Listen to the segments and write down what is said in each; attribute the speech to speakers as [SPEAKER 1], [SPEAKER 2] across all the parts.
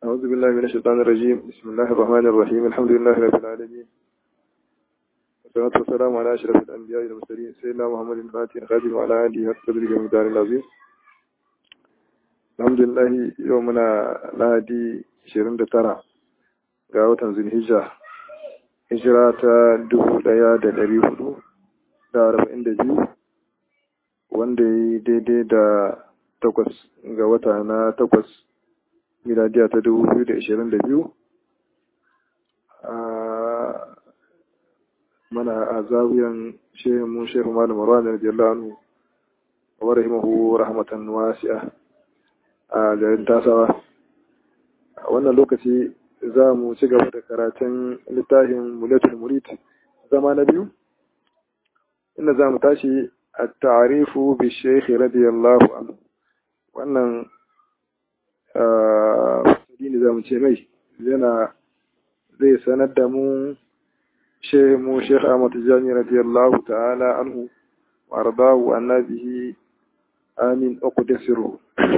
[SPEAKER 1] أعوذ بالله من الشيطان الرجيم بسم الله الرحمن الرحيم الحمد لله رب العالمين والصلاة والسلام على أشرف الأنبياء والمرسلين سيدنا محمد الفاتح الخاتم وعلى آله وصحبه ومدار العظيم الحمد لله يومنا لهدي 29 ga watan zulhijja hijira ta dubu ɗaya da ɗari hudu da arba'in da biyu wanda ya yi daidai da takwas ga wata na takwas miladiya ta dubu biyu da ashirin da biyu a mana a zawiyan shehu shehu malam marwan radiyallahu anhu wa rahimahu rahmatan wasi'a a garin tasawa a wannan lokaci za mu ci gaba da karatun littafin mulatul murid zama na biyu inda za mu tashi a ta'arifu bi shekhi radiyallahu anhu wannan fasili za mu ce mai yana zai sanar da mu shehu mu shekh ahmad jami radiyallahu ta'ala anhu wa ardahu annabihi amin uqdasiru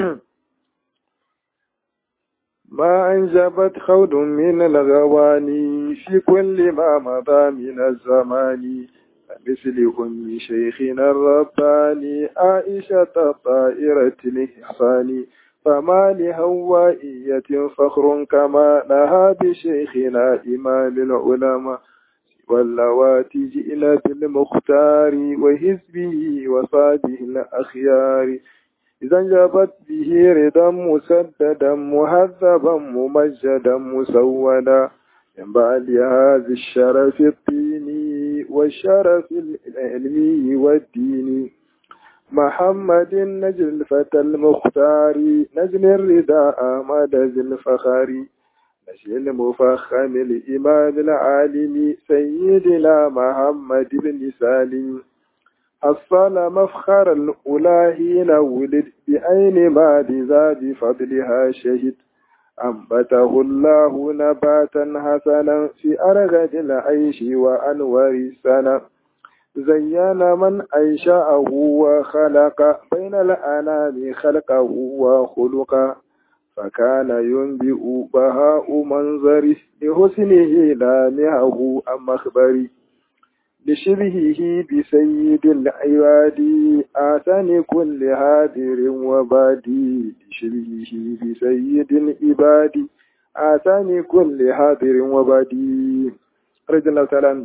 [SPEAKER 1] ما أنجبت خود من الغواني في كل ما مضى من الزمان مثل أم شيخنا الرباني عائشة الطائرة الإحسان فما لهوائية فخر كما لها بشيخنا إمام العلماء واللواتي جئنا بالمختار وحزبه وصابه الأخيار إذا انجبت به رضا مسددا مهذبا ممجدا مسودا من بعد هذا الشرف الديني والشرف العلمي والديني محمد نجل الفتى المختار نجل الرداء أحمد ذي الفخار نجل المفخم الإمام العالم سيدنا محمد بن سالم حصل مفخر الأولى حين ولد بأين ما ذا بفضلها شهد أنبته الله نباتا حسنا في أرغد العيش وأنور السنة زين من أنشأه وخلق بين الأنام خلقه وخلقا فكان ينبئ بهاء منظره لحسنه لامعه أم مخبري لشبهه بسيد العباد آتاني كل هادر وبادي لشبهه بسيد العباد آتاني كل هادر وبادي رضي الله تعالى عنه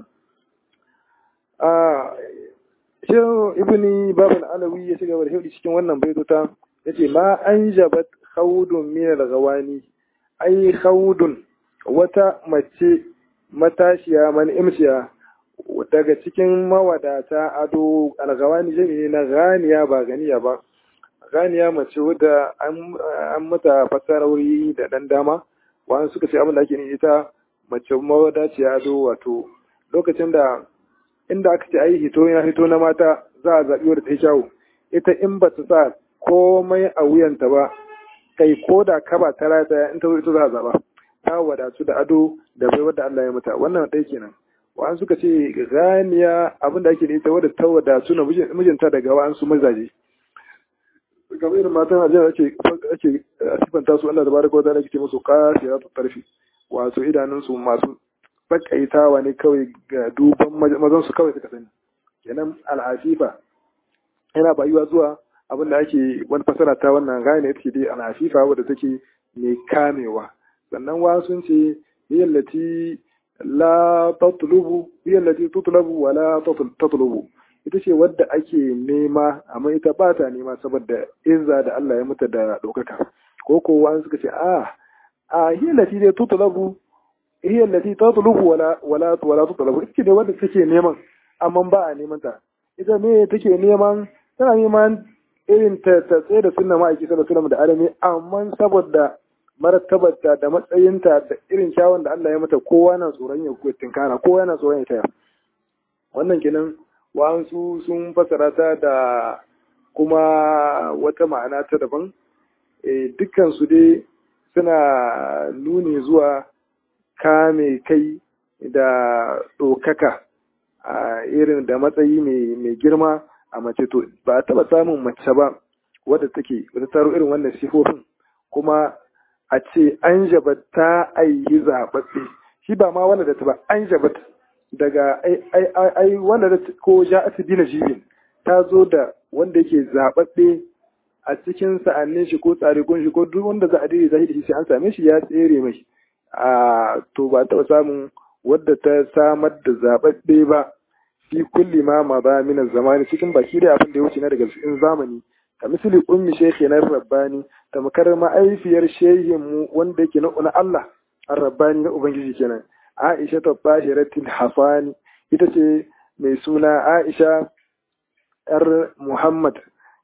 [SPEAKER 1] Shehu Ibni Babal Alawi ya shiga da hudu cikin wannan baitota ya ce ma an jabat khawdun min al-ghawani ai khawdun wata mace matashiya man imsiya daga cikin mawadata ado algawani jami'i na ganiya ba ganiya ba ganiya mace wadda an mata fasarori da dan dama wani suka ce abin da ake ni ita mace mawadaciya ado wato lokacin da inda aka ce ai hito ya hito na mata za a zaɓi wadda ta yi kyawu ita in ba ta sa komai a wuyanta ba kai ko da kaba ta rata in ta zo ita za a zaɓa ta wadatu da ado da bai wadda Allah ya mata wannan ɗaya kenan wa'an suka ce ganiya abin da ake da ita wadda ta wadatu na mijinta daga wa'ansu mazaje kamar irin matan ajiyar ake ake sifanta su Allah da baraka wata ake ce musu kasira ta tarfi wato idanunsu masu bakaitawa ne kawai ga duban mazan su kawai suka sani kenan al'afifa yana bayuwa zuwa abin da ake wani fasara ta wannan gane ita ce dai al'afifa wadda take mai kamewa sannan wa sun ce yallati la tatlubu hiya allati tutlabu wa la tatlubu ita ce wadda ake nema amma ita ba ta nema saboda izza da Allah ya mata da ɗaukaka ko ko wani suka ce a a hiya allati dai tutlabu hiya allati tatlubu wala wala wala tutlabu ita ce wadda take neman amma ba a neman ta ita ne take neman tana neman irin ta tsaye da sunna ma'aiki sallallahu alaihi wasallam da arami amma saboda martabarta da matsayinta da irin kyawun da Allah ya mata kowa na tsoron ya tinkara kowa na tsoron ya taya wannan kenan wa'ansu sun fasara ta da kuma wata ma'ana ta daban dukkan su dai suna nuni zuwa kame kai da ɗaukaka a irin da matsayi mai girma a mace to ba a taɓa samun mace ba wadda take wadda taro irin wannan sifofin kuma a ce an jabat ta aihi zaɓaɓɓe shi ba ma wanda da ta ba an jabat daga ai wanda da ko ja'at bi najibin ta zo da wanda yake zaɓaɓɓe a cikin sa'annin shi ko tsarikun shi ko duk wanda za a dire zahiri shi sai an same shi ya tsere mai a to ba taɓa samun wadda ta samar da zaɓaɓɓe ba fi kulli ma ma ba min zamani cikin baki da abin da ya wuce na daga cikin zamani ka misali ummi shekhi na rabbani tamkar ma'aifiyar shehin mu wanda yake na na Allah ar-rabbani na ubangiji kenan Aisha ta bahiratil hafani ita ce mai suna Aisha yar Muhammad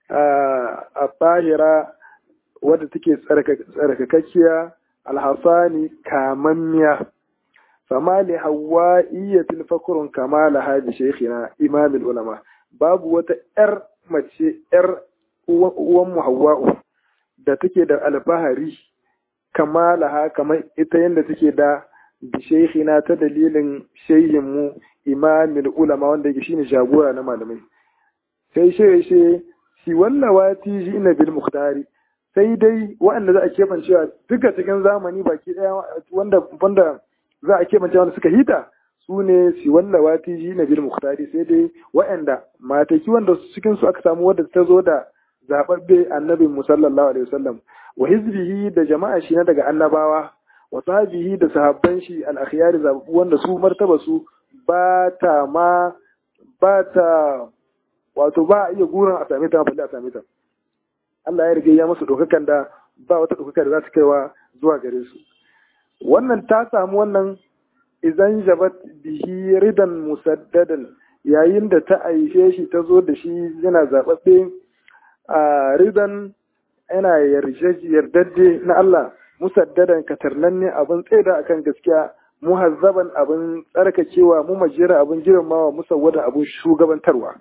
[SPEAKER 1] a bahira wadda take tsarkakakkiya alhafani kamammiya fama li hawaiyatil fakrun kama laha bi shaykhina imamul ulama babu wata yar mace yar uwan mu hawa'u da take da alfahari kama laha kamar ita yadda take da bi shaykhina ta dalilin shehin mu imamul ulama wanda yake shine jagora na malamai sai shi shi shi wallawati jina bil muhtari sai dai waɗanda za a keɓancewa duka cikin zamani baki ɗaya wanda wanda za a keɓance wanda suka hita su ne si wallawati ji na bil muhtari sai dai waɗanda mataki wanda cikin su aka samu wadda ta zo da zaɓaɓɓe annabin mu sallallahu alaihi wasallam wa hizbihi da jama'a shi na daga annabawa wa sahabihi da sahabban shi al akhyari zaɓaɓɓu wanda su martaba su ba ta ma ba ta wato ba a iya gurin a same ta balle a same ta Allah ya rige ya musu ɗaukakan da ba wata ɗaukaka da za ta kaiwa zuwa gare su wannan ta samu wannan idan jabat bihi ridan musaddadan yayin da ta aishe shi ta zo da shi yana zaɓaɓɓe a ridan yana yardadde na Allah musaddadan katarnanne abin tsaida akan gaskiya muhazzaban abin tsarkakewa mu majira abin girmamawa musawwada abin shugabantarwa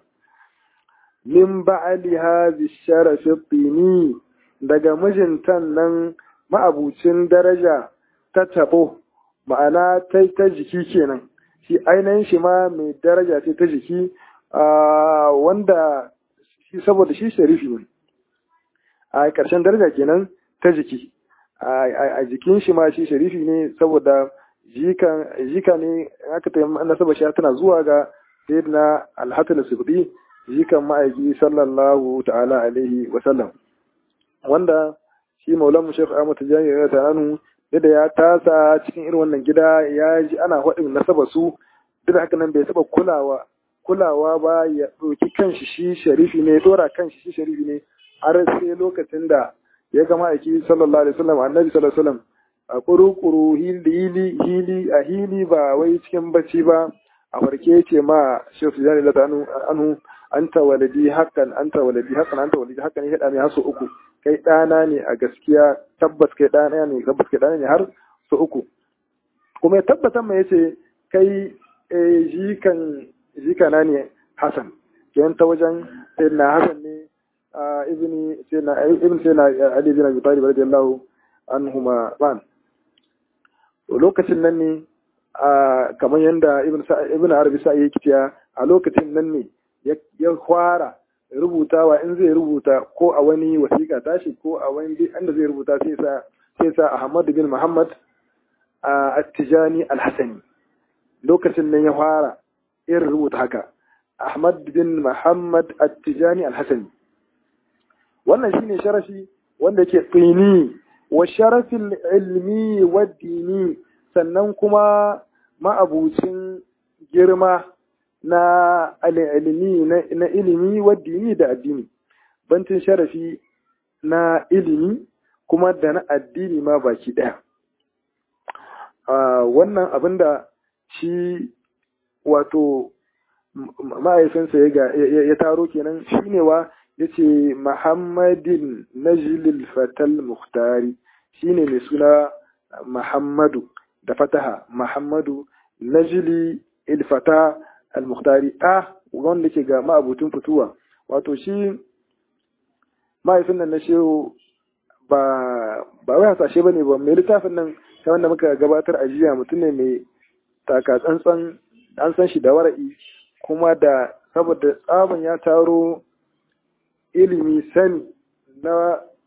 [SPEAKER 1] min ba'ali hazi sharafi tsini daga mijintan nan ma'abucin daraja ta tabo ma'ana ta ta jiki kenan shi ainihin shi ma mai daraja ce ta jiki wanda shi saboda shi sharifi ne a ƙarshen daraja kenan ta jiki a jikin shi ma shi sharifi ne saboda jika ne aka ta nasaba shi tana zuwa ga sayyidina alhatul sibdi jikan ma'aiki sallallahu ta'ala alaihi wa sallam wanda shi maulan shekh ahmad tijani ya tananu da ya tasa cikin irin wannan gida ya ji ana faɗin nasaba su duk haka nan bai taɓa kulawa kulawa ba ya ɗauki kanshi shi sharifi ne ya ɗora kanshi shi sharifi ne har sai lokacin da ya ga ma'aiki sallallahu alaihi wasallam annabi sallallahu alaihi wasallam a kuru-kuru hili hili a hili ba wai cikin bacci ba a farke ce ma shekh tijani da anhu anta waladi hakan anta waladi hakan anta waladi hakan ya mai haso uku kai ɗana ne a gaskiya tabbas kai ɗana ne tabbas kai ɗana ne har so uku kuma ya tabbatar mai yace kai jikan jikana ne Hassan kenan ta wajen sayyidina Hassan ne ibni sayyidina ibn sayyidina Ali bin Abi Talib radiyallahu anhuma ban lokacin nan ne kamar yadda ibn ibn Arabi sa yake cewa a lokacin nan ne ya fara rubutawa in zai rubuta ko a wani wasiƙa tashi ko a wani inda zai rubuta sai sa sai sa Ahmad bin Muhammad At-Tijani Al-Hasani lokacin nan ya fara irin rubuta haka Ahmad bin Muhammad At-Tijani Al-Hasani wannan shine sharafi wanda ke tsini wa sharafin ilmi wa dini sannan kuma ma'abucin girma na ilimi na ilimi wa dini da addini bantin sharafi na ilimi kuma da na addini ma baki daya wannan abin da shi wato ma'aifinsa ya taro kenan shine wa ya ce muhammadin najilil fatal muhtari shine mai suna muhammadu da fataha muhammadu najili ilfata al-mukhtari a wanda ke ga ma'abutun fituwa wato shi mahaifin nan na shehu ba ba wai hasashe ba ne ba mai littafin nan ta wanda muka gabatar a jiya mutum ne mai taka tsantsan an san shi da wara'i kuma da saboda tsabon ya taro ilimi sani na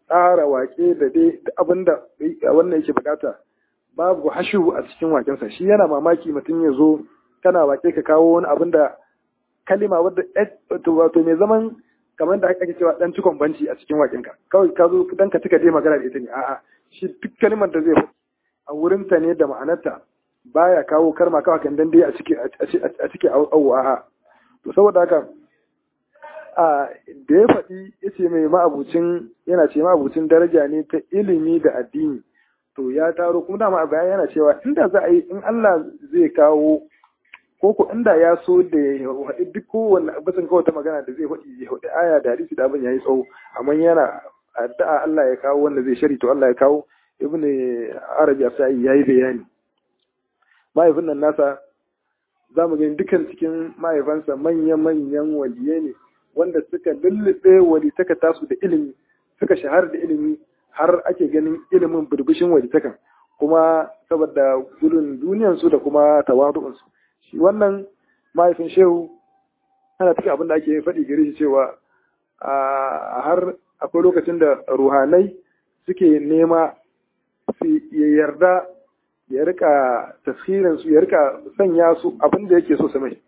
[SPEAKER 1] tsara wake da dai abin da wannan yake bukata babu hashu a cikin wakensa shi yana mamaki mutum ya zo kana wake ka kawo wani abin da kalima wadda wato mai zaman kamar da ake cewa dan cikon banci a cikin wakenka kawai ka zo dan ka tuka dai magana da ita ne a'a shi duk kalimar da zai a wurinta ne da ma'anarta baya kawo karma kawai kan dan dai a cike a cike a'a to saboda haka a da ya faɗi ya ce mai ma'abucin yana ce ma'abucin daraja ne ta ilimi da addini to ya taro kuma dama a bayan yana cewa inda za a yi in Allah zai kawo ko ko inda ya so da ya haɗi duk kowanne bisan kawai ta magana da zai haɗi ya haɗi aya da hadisi da abin ya yi tsawo amma yana addu'a Allah ya kawo wanda zai shari to Allah ya kawo ibn arabi asai yayi bayani mahaifin nan nasa za mu gani dukan cikin mahaifansa manya-manyan waliye ne wanda suka lullube walitaka tasu da ilimi suka shahara da ilimi har ake ganin ilimin burbushin walitakan kuma saboda gudun duniyansu da kuma tawadu'unsu shi wannan mahaifin shehu ana cikin abin da ake faɗi gare shi cewa har akwai lokacin da ruhanai suke nema su yarda ya rika tafsirin su ya rika sanya su abin da yake so su mai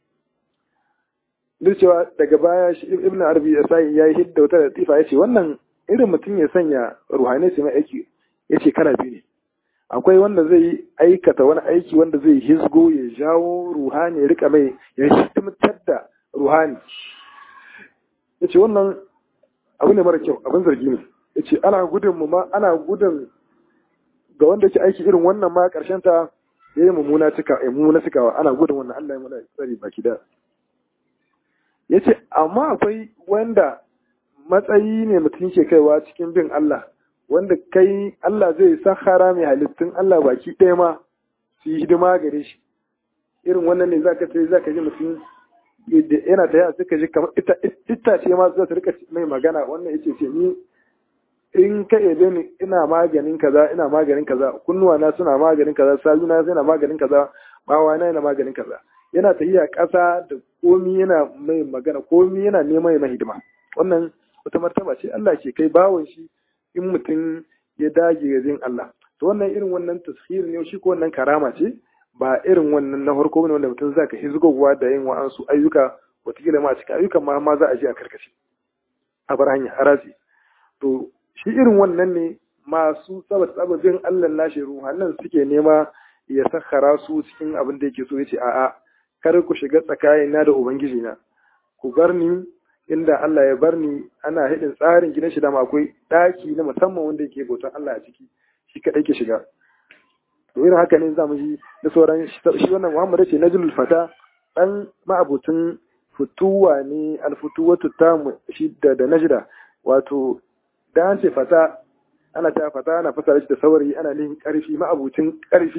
[SPEAKER 1] duk cewa daga baya shi ibn arabi ya sai ya yi hidda wata latifa ya ce wannan irin mutum ya sanya ruhanai su mai aiki ya ce kala biyu ne akwai wanda zai aikata wani aiki wanda zai hizgo ya jawo ruhani ya rika mai ya hidimtar da ruhani ya ce wannan abu ne mara kyau abin zargi ne ya ce ana gudun mu ma ana gudun ga wanda ke aiki irin wannan ma karshen ta ya yi mummuna cika ya mummuna cikawa ana gudun wannan Allah ya mana tsari baki da ya ce amma akwai wanda matsayi ne mutum ke kaiwa cikin bin Allah wanda kai Allah zai sahara mai halittun Allah baki ɗaya ma su yi hidima gare shi irin wannan ne zaka sai zaka ji mutum yana ta yi suka ji kamar ita ce ma za su rika mai magana wannan yace ce ni in ka ebe ni ina maganin kaza ina maganin kaza kunnuwa na suna maganin kaza saluna suna maganin kaza bawa na yana maganin kaza yana tafiya ƙasa da komi yana mai magana komi yana neman mai hidima wannan wata martaba ce Allah ke kai bawon shi in mutum ya dage ga jin Allah to wannan irin wannan tashir ne shi ko wannan karama ce ba irin wannan na farko ne wanda mutum zaka hizgowa da yin wa'ansu ayyuka wataƙila ma cikin ayyukan ma ma za a je a karkace a bar hanya harasi to shi irin wannan ne masu sabat sababin Allah lashe ruhannan suke nema ya sakhara su cikin abin da yake so yace a'a kar ku shiga tsakanina da ubangiji na ku bar ni inda Allah ya bar ni ana hidin tsarin gidan shi da akwai daki na musamman wanda yake bautan Allah a ciki shi kadai ke shiga to irin haka ne zamu ji da sauran shi wannan Muhammad ce najlul fata dan ma'abutun futuwa ne alfutuwatu ta shi da da najda wato da an ce fata ana ta fata ana fasara shi da saurayi ana nihin karfi ma'abucin karfi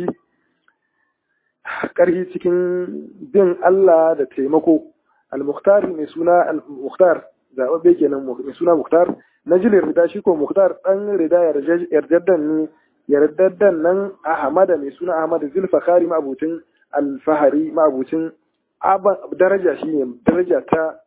[SPEAKER 1] karfi cikin bin Allah da taimako al-mukhtar mai suna al-mukhtar zababbe kenan mai suna mukhtar najilin rida shi ko mukhtar dan rida yardaddan ne yardaddan nan ahmada mai suna ahmad zulfakhari ma'abucin al-fahari ma'abucin daraja shine daraja ta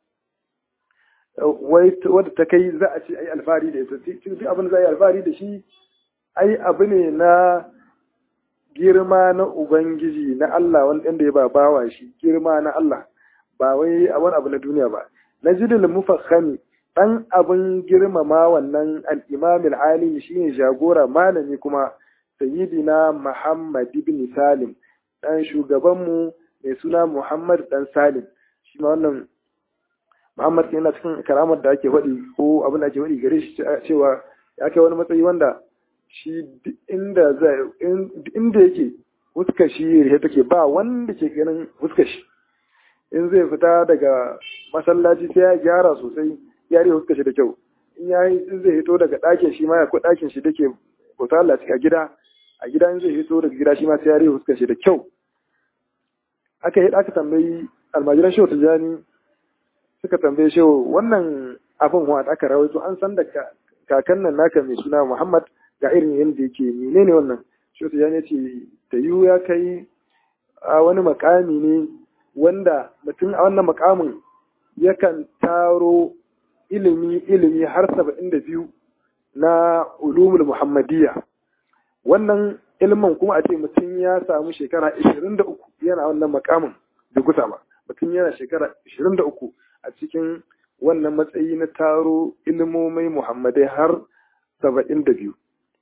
[SPEAKER 1] wadda ta kai za a ce ai alfahari da ita duk abin da za a yi alfahari da shi ai abu ne na girma na ubangiji na Allah wanda ya ba bawa shi girma na Allah ba wai a wani abu na duniya ba na jidil mufakhami dan abin girmama wannan al-imam al-alim shine jagora malami kuma sayyidina Muhammad ibn Salim dan shugabanmu mai suna Muhammad dan Salim shi ma wannan Muhammad yana cikin karamar da ake faɗi ko abin da ake faɗi gare shi cewa ya kai wani matsayi wanda shi inda zai inda yake fuskar shi rihe take ba wanda ke ganin fuskar shi in zai fita daga masallaci sai ya gyara sosai ya rihe fuskar shi da kyau in ya yi in zai hito daga ɗakin shi ma ya ko ɗakin shi dake bauta Allah a gida a gida in zai hito daga gida shi ma sai ya rihe fuskar shi da kyau aka yi aka tambayi almajiran shehu tijjani suka tambaye shehu wannan abin wa aka rawaito an san da kakan nan naka mai suna Muhammad ga irin yadda yake menene wannan shehu tijjani ya ce ta yiwu ya kai a wani makami ne wanda mutum a wannan makamin yakan taro ilimi ilimi har saba'in da biyu na ulumul muhammadiyya wannan ilimin kuma a ce mutum ya samu shekara 23 yana wannan makamin da gusa ba mutum yana shekara 23 a cikin wannan matsayi na taro ilimomai muhammadai har 72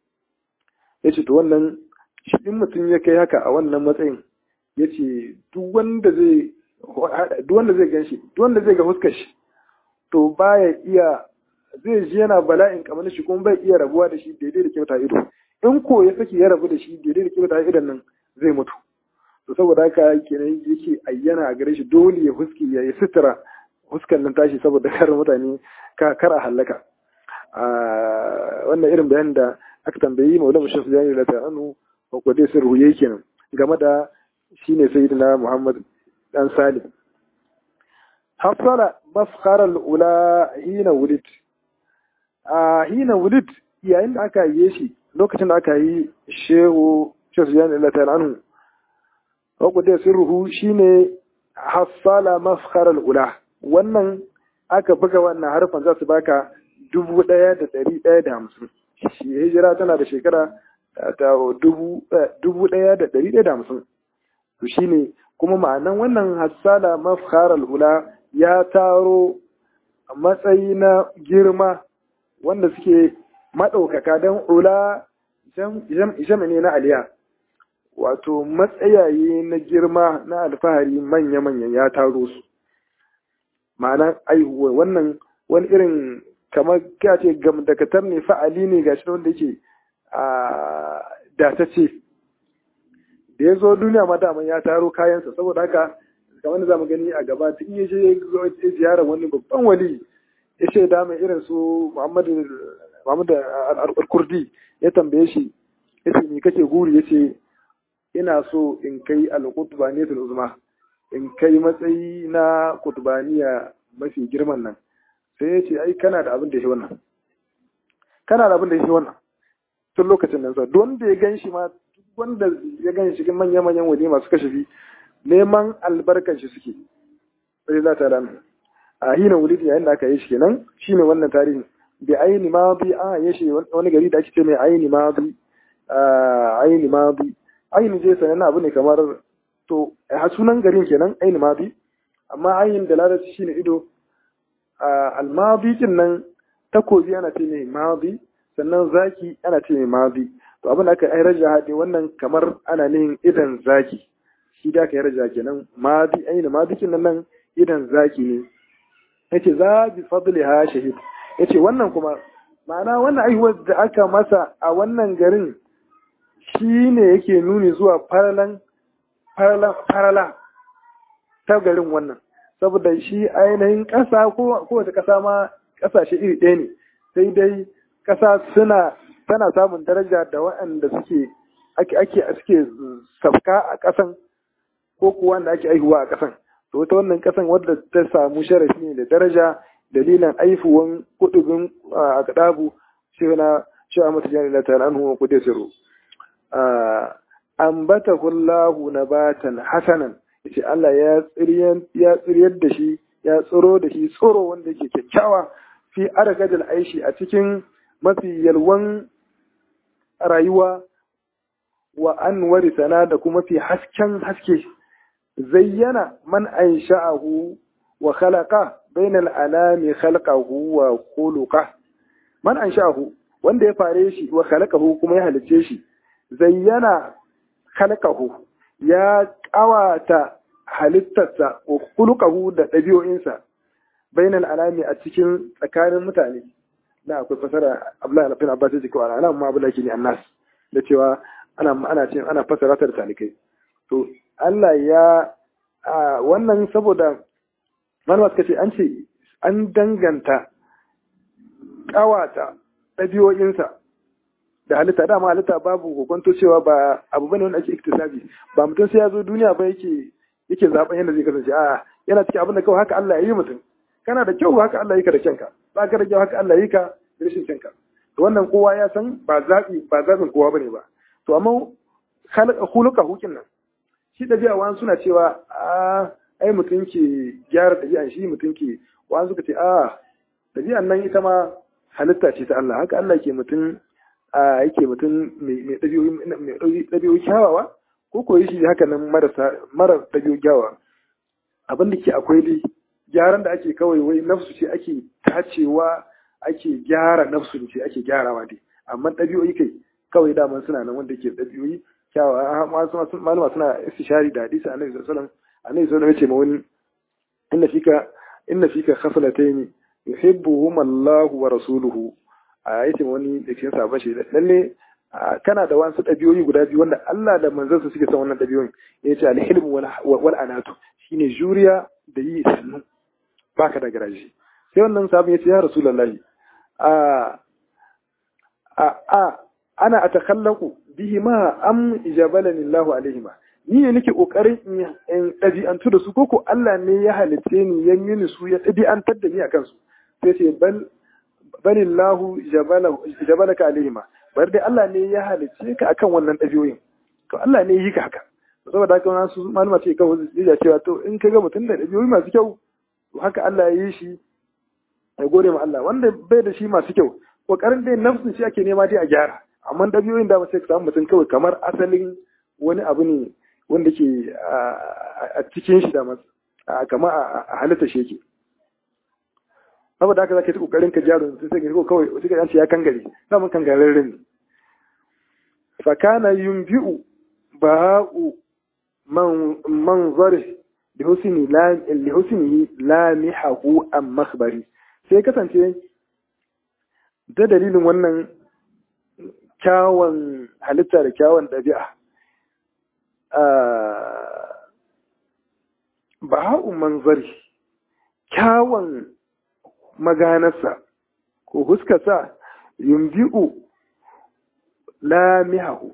[SPEAKER 1] ya ce to wannan shi in mutum ya kai haka a wannan matsayin ya ce duk wanda zai gan shi duk wanda zai ga huskar shi to baya iya zai ji yana bala'in kamar shi kuma bai iya rabuwa da shi daidai da kyauta ido in ko ya saki ya rabu da shi daidai da kyauta idon nan zai mutu to saboda haka kenan yake ayyana a gare shi dole ya huski ya yi sutura huskan nan tashi saboda kar mutane ka kar a hallaka wannan irin bayanin da aka tambayi maulana shi su jani da ta'anu ko ko dai sirru yake kenan game da shine sayyidina Muhammad dan Salim hasala maskhara al-ula hina wulid a hina wulid yayin da aka yi shi lokacin da aka yi shehu shehu jani Allah ta'ala anhu ko dai sirruhu shine hasala maskhara al-ula wannan aka buga wannan harfan za su baka dubu ɗaya da ɗari ɗaya da hamsin shi hijira tana da shekara ta dubu ɗaya da ɗari ɗaya da hamsin to shine kuma ma'anan wannan hassala mafharal ula ya taro matsayi na girma wanda suke maɗaukaka don ula jam ne na aliya wato matsayaye na girma na alfahari manya-manyan ya taro su ma'ana aihuwa wannan wani irin kamar ka ce gamdakatar ne fa'ali ne gashi wanda yake a datace da ya zo duniya ma daman ya taro kayansa saboda haka kamar da zamu gani a gaba tun ya je ziyarar wani babban wali ya ce da mai irin su Muhammadu Muhammadu al-Kurdi ya tambaye shi ya ce me kake guri ya ce ina so in kai al-qutbaniyatul uzma in kai matsayi na kutbaniya mafi girman nan sai ya ce ai kana da abin da shi wannan kana da abin da shi wannan tun lokacin nan sa wanda ya gan shi ma wanda ya gan shi cikin manyan manyan waje masu kashafi neman albarkar shi suke sai za ta rana a hina wulidi yayin da aka yi shi kenan shine wannan tarihi bi aini ma bi a ya shi wani gari da ake ce mai aini ma bi aini ma bi aini je sanan abu ne kamar to a sunan garin kenan aini ma bi amma ayin da larabci shine ido almadi kin nan takobi ana ce mai madi sannan zaki ana ce mai madi to abin da aka yi raja haɗe wannan kamar ana nihin idan zaki shi da aka yi raja kenan madi ainihin madi kin nan idan zaki ne yace za bi fadli ha shahid yace wannan kuma ma'ana wannan aihuwar da aka masa a wannan garin shine yake nuni zuwa faralan farala ta garin wannan saboda shi ainihin ƙasa ko kowace ƙasa ma ƙasashe iri ɗaya ne sai dai ƙasa suna tana samun daraja da waɗanda suke ake ake suke safka a ƙasan ko kuwa wanda ake aihuwa a ƙasan to ta wannan ƙasan wadda ta samu sharafi ne da daraja dalilin aifuwan kudubin a kadabu shi na shi a mata jani lata anhu wa kudai siru ambata kullahu nabatan hasanan yace Allah ya tsiriyar ya tsiryar da shi ya tsoro da shi tsoro wanda yake kyakkyawa fi argadil aishi a cikin mafi yalwan rayuwa wa anwari sana da kuma fi hasken haske zayyana man ansha'ahu wa khalaqa bainal anami khalqahu wa khuluqa man ansha'ahu wanda ya fare shi wa khalaqahu kuma ya halice shi zayyana khalqahu ya kawata halittarsa wa khuluqahu da ɗabi'o'insa bainal anami a cikin tsakanin mutane na akwai fasara Abdullahi bin Abbas ya ce ko ana ma Abdullahi ke ne annas da cewa ana ana ce ana fasara ta da talikai to Allah ya wannan saboda malama suka ce an ce an danganta kawata ɗabi'o'insa da halitta dama halitta babu hukunto cewa ba abu bane wanda ake iktisabi ba mutum sai ya zo duniya ba yake yake zaben yadda zai kasance a yana cikin abin da kawai haka Allah ya yi mutum kana da kyau haka Allah ya yi ka da kyanka ba ka da kyau haka Allah ya yi ka da rashin kyanka to wannan kowa ya san ba zaɓi ba zaɓin kowa bane ba to amma khuluqa hukin nan shi ɗabi'a wani suna cewa a ai mutum ke gyara ɗabi'an shi mutum ke wani suka ce a ɗabi'an nan ita ma halitta ce ta Allah haka Allah ke mutum a yake mutum mai ɗabi'o'i kyawawa ko koyi shi haka nan mara ɗabi'o'i kyawawa abin da ke akwai dai gyaran da ake kawai wai nafsu ce ake tacewa ake gyara nafsu ce ake gyarawa dai amma ɗabi'o'i kai kawai daman suna nan wanda ke ɗabi'o'i kyawawa malama suna istishari da hadisi annabi sallallahu alaihi wasallam annabi sallallahu alaihi wasallam ya ce ma wani inna fika inna fika khaslatayn yuhibbuhum Allah wa rasuluhu a yace wani da cikin sabon shi lalle kana da wasu ɗabi'o'i guda biyu wanda Allah da manzansa suke son wannan ɗabi'o'in ya ce alhilm wal anatu shine juriya da yi sannu baka da garaji sai wannan sabon ya ce ya rasulullahi a a a ana atakallaku bihi ma am ijabalani Allahu alaihi ma ni ne nake kokarin in ɗabi'antu da su koko Allah ne ya halitte ni ya mini su ya ɗabi'antar da ni akan su sai ce bal balillahu jabalaka alaihima bari dai Allah ne ya halicce ka akan wannan ɗabi'oyin to Allah ne yi ka haka saboda haka wani su malama ce kawai zai cewa to in ka ga mutum da ɗabi'oyi masu kyau to haka Allah ya yi shi ya gode ma Allah wanda bai da shi masu kyau kokarin dai nafsin shi ake nema dai a gyara amma ɗabi'oyin da sai ka samu mutum kawai kamar asalin wani abu ne wanda ke a cikin shi da kamar a halitta shi yake saboda haka zaka yi kokarin ka jaro sai sai ko kawai sai ka ya kangare samun kangararren ne fa kana yunbi'u ba'u man manzari li husni la li husnihi la mihahu am makhbari sai kasance da dalilin wannan kyawun halitta da kyawun ɗabi'a ba'u manzari kyawun maganarsa ko huskarsa yumbi'u lamihahu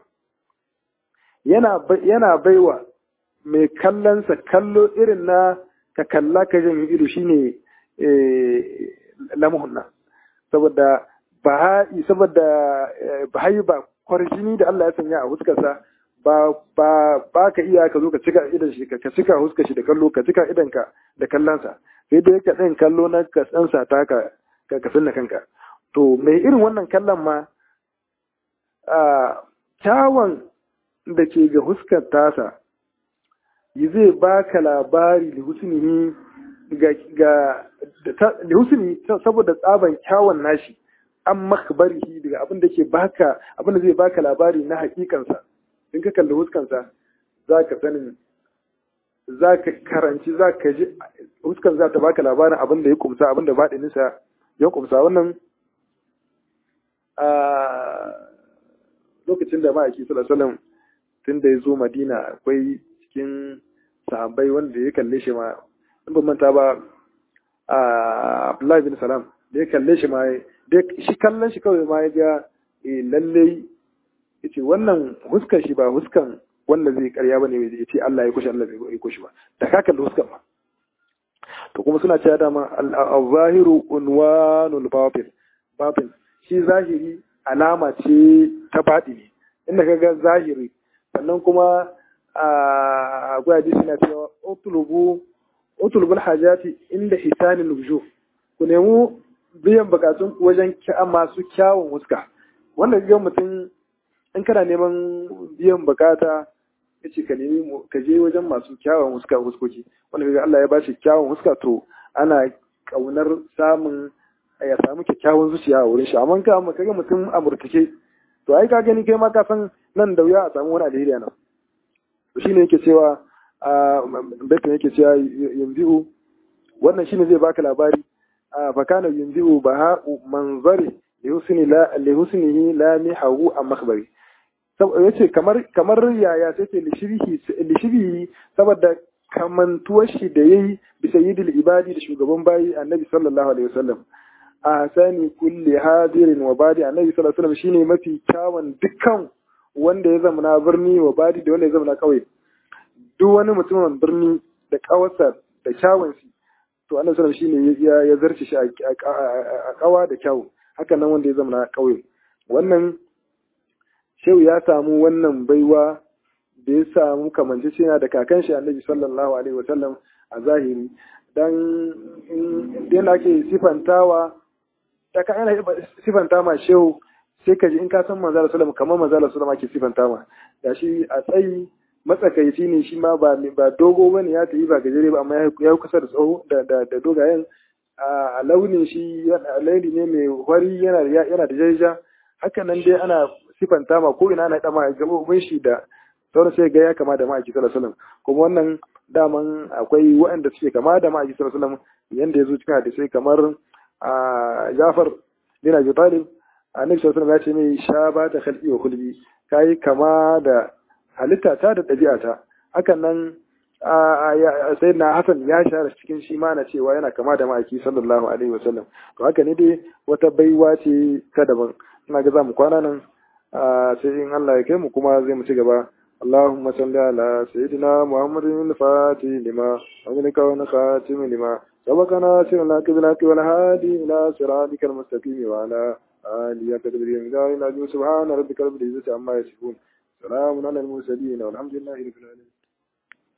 [SPEAKER 1] yana baiwa mai kallonsa kallo irin na ka kalla ka jan ido shine lamuhun nan saboda baha'i saboda baha'i ba kwarjini da Allah ya sanya a huskarsa ba ba ba ka iya ka zo ka cika idan shi ka cika huskar shi da kallo ka cika idan ka da kallonsa sai dai ka ɗin kallo na kasansa ta ka ka kasan kanka to mai irin wannan kallon ma a kyawun da ke ga huskar tasa yi zai baka labari da husnihi ga da husni saboda tsaban kyawun nashi an makbarihi daga abin da ke baka abin da zai baka labari na hakikansa in ka kalli huskansa za ka sanin za ka karanci za ka ji huskan za ta baka labarin abin da ya kumsa abin da baɗininsa ya kumsa wannan a lokacin da ma'aiki sallallahu tun da ya zo madina akwai cikin sahabbai wanda ya kalle shi ma in ban manta ba a abdullahi bin salam da ya kalle shi ma da shi kallon shi kawai ma ya ga lalle ya ce wannan huskan shi ba huskan wanda zai karya bane ya ce Allah ya kushe Allah bai kushe ba da ka kalli huskan ma to kuma suna cewa dama al-zahiru unwanul batin batin shi zahiri alama ce ta baɗi ne inda ka ga zahiri sannan kuma a gwaya ji suna cewa utulubu utulubul hajati inda hisanin wujuh ku nemi biyan bukatun ku wajen masu kyawun huska wanda ga mutum in kana neman biyan bukata ya ce ka nemi ka je wajen masu kyawun huska huskoki wanda ga Allah ya bashi kyawun huska to ana kaunar samun ya samu kyakkyawan zuciya a wurin shi amma ka amma kaga mutum a murtake to ai ka gani kai ma ka san nan da wuya a samu wani alheri nan to shine yake cewa a baitin yake cewa yanzu wannan shine zai baka labari fa kana yanzu baha'u manzari lihusni la lihusnihi la mihahu am makhbari yace kamar kamar yaya sai ce lishirihi saboda kamantuwar shi da yayi bi sayyidil ibadi da shugaban bayi annabi sallallahu alaihi wasallam a sani kulli hadirin wa badi annabi sallallahu alaihi wasallam shine mafi kyawun dukkan wanda ya zama na birni wa badi da wanda ya zama na kauye duk wani mutumin birni da kawarsa da kyawun shi to annabi sallallahu alaihi shine ya zarce shi a kawa da kyawu haka nan wanda ya zama na kauye wannan shehu ya samu wannan baiwa da ya samu kamanceceniya da kakan shi annabi sallallahu alaihi wasallam a zahiri dan yana ake sifantawa ta ka ana sifanta ma shehu sai ka ji in ka san manzala sallama kamar manzala sallama ke sifanta ma gashi a tsayi matsakaici ne shi ma ba ba dogo bane ya tafi ba gajere ba amma ya kusa da tsawo da da dogayen a launin shi launi ne mai wari yana yana da jaija haka nan dai ana sifanta ma ko ina ana dama gabobin shi da sauran sai ga ya kama da ma'aiki sallallahu alaihi wasallam kuma wannan daman akwai waɗanda suke kama da ma'aiki sallallahu alaihi wasallam yanda ya zo cikin hadisai kamar a Jafar bin Abi Talib annabi sallallahu alaihi wasallam ya ce mai sha ba ta khalqi wa kulbi kai kama da halitta ta da ɗabi'ata hakan nan sai na Hassan ya share cikin shi ma na cewa yana kama da ma'aiki sallallahu alaihi wasallam to haka ne dai wata baiwa ce ta daban ina ga za mu kwana nan sai in Allah ya kai mu kuma zai mu ci gaba اللهم صل على سيدنا محمد الفاتح لما أغلق ونخاتم لما سبقنا سرنا كبلاك والهادي إلى صراطك المستقيم وعلى آله قدر الإمداد سبحان ربك رب العزة عما يصفون سلام على المرسلين والحمد لله رب العالمين